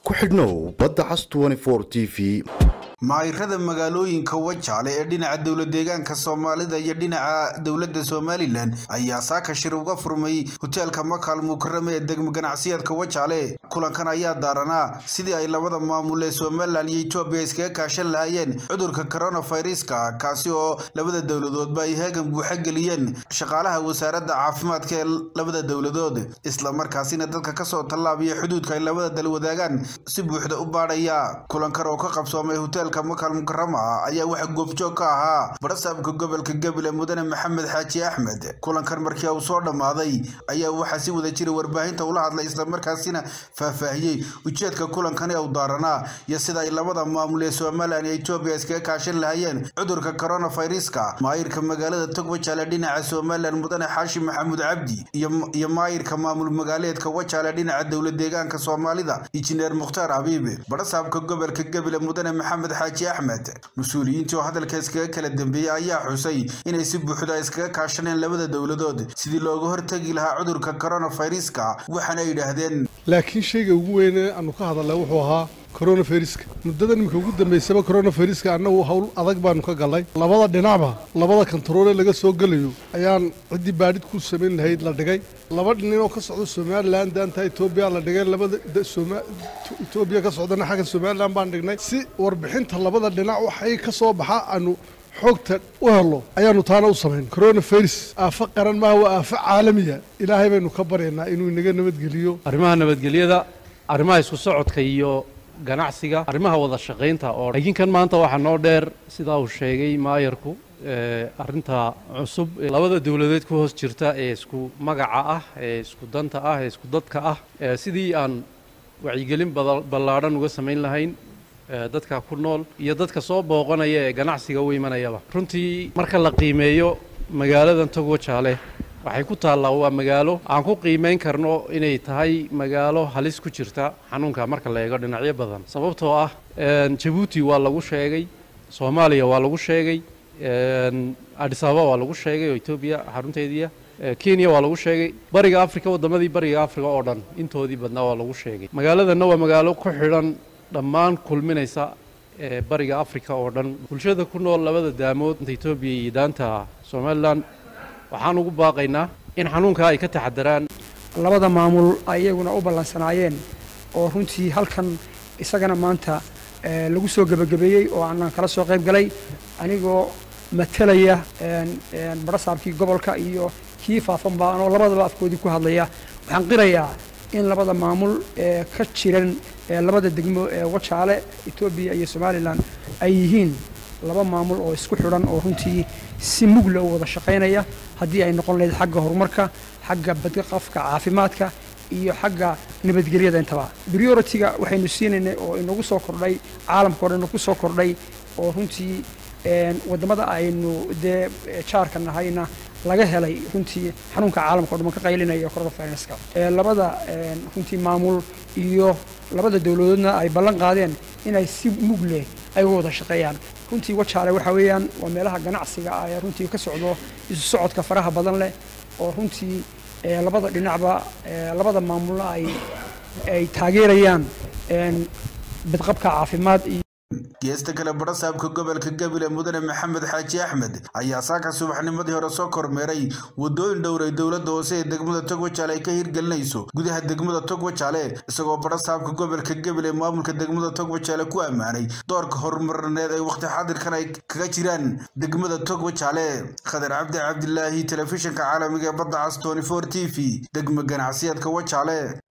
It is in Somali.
ku xidhnow badda cas t v maayirada magaalooyinka wajaale ee dhinaca dowla deegaanka soomaalida iyo dhinaca dowladda somalilan ayaa saaka shir uga furmay hoteelka makaal mukarame ee degmo ganacsiyeedka wajaale kulankan ayaa daaranaa sidii ay labada maamul ee somalilan iyo etoobiya iskaga kaashan lahaayeen cudurka coronaviruska kaasi oo labada dowladoodba ay heegan buuxa geliyeen shaqaalaha wasaaradda caafimaadka ee labada dowladood islamarkaasina dadka kasoo tallaabiya xuduudka ay labada dal wadaagaan si buuxda u baadhaya kulankan oo ka qabsoomay hoteelka makaal mukarama ayaa waxa goobjoog ka ahaa barasaabka gobolka gabiley mudane maxamed xaaji axmed kulankan markii uu soo dhammaaday ayaa waxaa si wada jira warbaahinta ula hadlay islamarkaasina faahfaahiyey ujeedka kulankani u daaranaa iyo sida ay labada maamul ee somalilan iyo etoobiya iskaga kaashan lahaayeen cudurka coronaviruska maayirka magaalada togwajaale dhinaca somalilan mudane xaashi maxamuud cabdi iyo maayirka maamul magaaleedka wajaale dhinaca dowla deegaanka soomaalida injineer mukhtaar habiib barasaabka gobolka gabiley mudane maxamed xaaji axmed mas-uuliyiintii oo hadalka iskaga kala dambeeyey ayaa xusay inay si buuxda iskaga kaashaneen labada dowladood sidii looga hortegi lahaa cudurka coronaviruska waxaana ay yidhaahdeen laakiin shayga ugu weyne aanu ka hadalnay wuxuu ahaa coronaviruska muddada iminka ugu dambaysaba coronaviruska annagu hawl adag baanu ka galnay labada dhinacba labada kantaroole laga soo gelayo ayaan ciddii baadhid ku samayn lahayd la dhigay laba nin oo ka socda somalilan daanta etoobiya la dhigay labada etoobiya ka socdana xagga somalilan baan dhignay si warbixinta labada dhinac waxay ka soo baxa aanu xoogta u helo ayaanu taana u samayn coronavirus aafo qaran maaha waa aafo caalamiya ilaahay baynu ka baryaynaa inuu inaga nabadgeliyo arrimaha nabadgelyada arrimaha isku socodka iyo ganacsiga arrimaha wada shaqaynta oo laakiin kan maanta waxaa noo dheer sidaa uu sheegay maayarku arrinta cusub labada dowladeed ku hoos jirta ee isku magaca ah ee isku danta ah ee isku dadka ah sidii aan wacyigelin ballaadhan uga samayn lahayn dadka ku nool iyo dadka soo booqanaya ee ganacsiga u imanayaba runtii marka la qiimeeyo magaaladan togwajaale waxay ku taallaa waa magaalo aan ku qiimayn karno inay tahay magaalo halis ku jirta xanuunka marka la eego dhinacyo badan sababtoo ah jabuuti waa lagu sheegay soomaaliya waa lagu sheegay adis ababa waa lagu sheegay oo etoobiya xarunteediia kenya waa lagu sheegay bariga africa waddamadii bariga africa oo dhan intoodii badnaa waa lagu sheegay magaaladanna waa magaalo ku xidhan dhammaan kulminaysa ee bariga africa oo dhan bulshada ku nool labada daamood inta etoobiya iyo daanta somalilan waxaan ugu baaqaynaa in xanuunkaa ay ka taxadaraan labada maamul ayaguna u ballansanaayeen oo runtii halkan isagana maanta lagu soo gebagabeeyey oo aanan kala soo qayb galay anigoo matalaya barasaabkii gobolka iyo kii faafanba anoo labadaba afkoodii ku hadlaya waxaan qirayaa in labada maamul ee ka jiran labada degmo ee wajaale etoobiya iyo somalilan ay yihiin laba maamul oo isku xidhan oo runtii si mugla u wada shaqaynaya haddii ay noqon lahayd xagga horumarka xagga badqafka caafimaadka iyo xagga nabadgelyada intaba prioritiga waxaynu siinaynay oo inagu soo kordhay caalamka o dhan ku soo kordhay oo runtii waddamada aynu dee jaarka nahayna laga helay runtii xanuunka caalamka o dhan ka qaylinaya coronaviruska labada runtii maamul iyo labada dowladoodna ay ballan qaadeen inay si mug leh ay u wada shaqeeyaan runtii wajaale waxaa weeyaan waa meelaha ganacsiga ah ee runtii ka socdo isu socodka faraha badan leh oo runtii labada dhinacba labada maamulna ay ay taageerayaan badqabka caafimaad iyo geesta kale barasaabka gobolka gabiley mudane maxamed xaaji axmed ayaa saaka subaxnimadii hore soo kormeeray wadooyin dhowray dowladda hoose ee degmada togwajaale ay ka hirgelinayso gudaha degmada togwajaale isagoo barasaabka gobolka gabiley maamulka degmada togwajaale ku ammaanay doorka horumarineed ay wakhti xadirkan ay kaga jiraan degmada togwajaale khadar cabdi cabdilaahi telefishinka caalamiga ee badda cas t t v degmo ganacsiyeedka wajaale